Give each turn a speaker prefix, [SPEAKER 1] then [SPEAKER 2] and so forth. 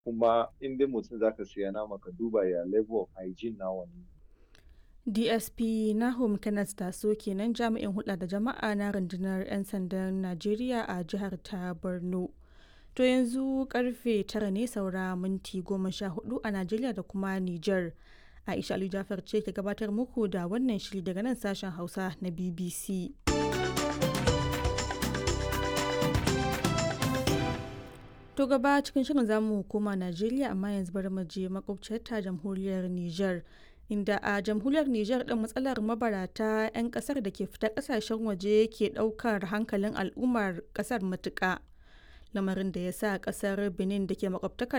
[SPEAKER 1] kuma in dai mutum za ka siya nama ka duba ya level of hygiene na wannan.
[SPEAKER 2] DSP Nahum Kenneth Taso kenan jami'in hulɗa da jama'a na rundunar 'yan sandan Najeriya a jihar ta Borno. To yanzu karfe tara ne saura minti goma sha hudu a Najeriya da kuma Nijar. Aisha Ali Jafar ce ke gabatar muku da wannan shiri daga nan sashen Hausa na BBC. To gaba cikin shirin zamu koma Najeriya amma yanzu bari mu je makwabciyar ta jamhuriyar Nijar. Inda a jamhuriyar Nijar ɗin matsalar mabarata 'yan ƙasar da ke fita ƙasashen waje ke ɗaukar hankalin al'ummar ƙasar matuƙa. Lamarin da ya sa ƙasar Benin da ke makwabtaka